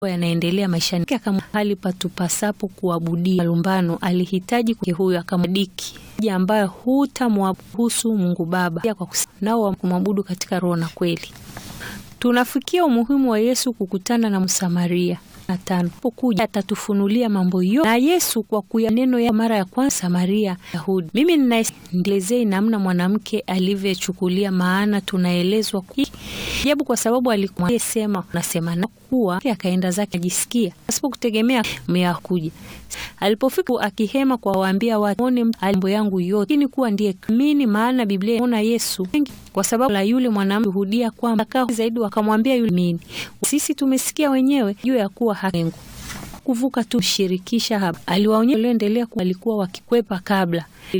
yanaendelea maishani kama hali patupasapo kuabudia malumbano, alihitaji huyo akamdiki ambayo hutamwabusu Mungu Baba kwa nao kumwabudu katika roho na kweli. Tunafikia umuhimu wa Yesu kukutana na Msamaria na tano pokuja atatufunulia mambo yote na Yesu kwa kuya neno ya mara ya kwanza Samaria Yahudi. Mimi ninaelezea namna mwanamke alivyochukulia, maana tunaelezwa ajabu kwa sababu alikuwa sema nasema na kuwa akaenda zake ajisikia pasipo kutegemea mea kuja. Alipofika akihema kwa waambia watu one mambo yangu yote, lakini kuwa ndiye mimi, maana Biblia inaona Yesu kwa sababu la yule mwanamke hudia kwamba kaa zaidi, wakamwambia yule mimi, sisi tumesikia wenyewe juu ya kuwa hakengu kuvuka tu shirikisha hapa. Aliwaonyesha walioendelea alikuwa wakikwepa kabla